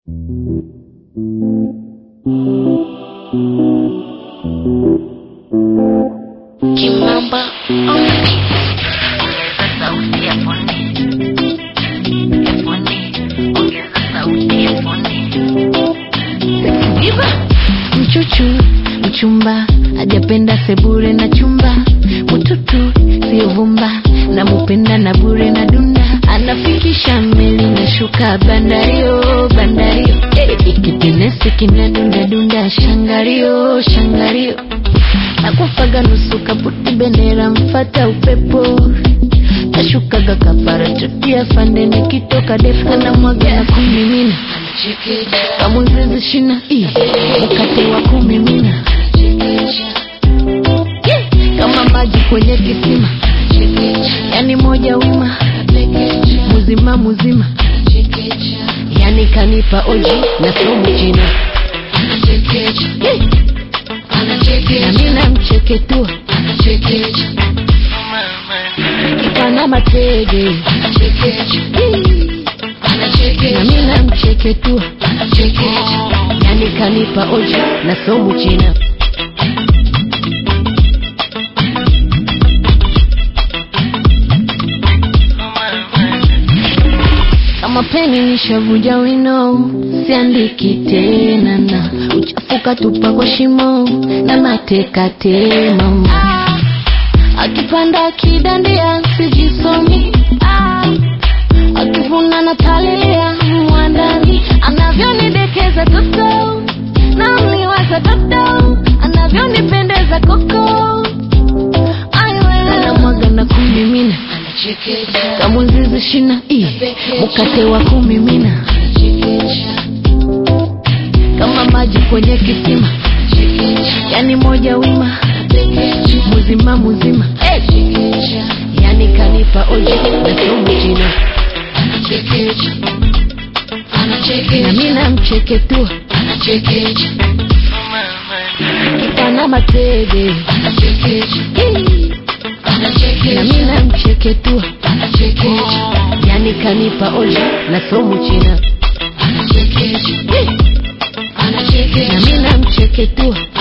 Kimamba ongeza sauti ya poni ya poni, ongeza sauti ya poni. Iva mchuchu mchumba ajapenda sebure na chumba mututu sio vumba na mupenda na bure na dunda anafikisha meli na shuka bandario bandario eh, ikitenesi kinadunda dunda shangario shangario nakufaga nusu kaputi bendera mfata upepo nashukaga kapara chotia fande nikitoka defu na mwaga na kumimina kamuzizi shina ii, mkate wa kumimina Yeah, kama maji kwenye kisima yani moja wima muzima muzima yani kanipa oji na somu china Yeah, na mina mcheketua kipana matege Yeah, na mina mcheketua yani kanipa oji na somu china kama peni nishavuja wino siandiki tena na uchafuka tupa kwa shimo na mateka tema akipanda akidandia sijisomi Ah, akivuna na talilia mwandani anavyonidekeza toto namliwaza toto anavyonipendeza koko anamwaga na kumimina kamuzizi shina ii, mkate wa kumimina kama maji kwenye kisima yani moja wima muzima muzima hey! yani kanipa oji na somu china na mina mcheketua kipana matege Hey! na mina mcheketua yani kanipa oji na somu china Hey! na mina mcheketua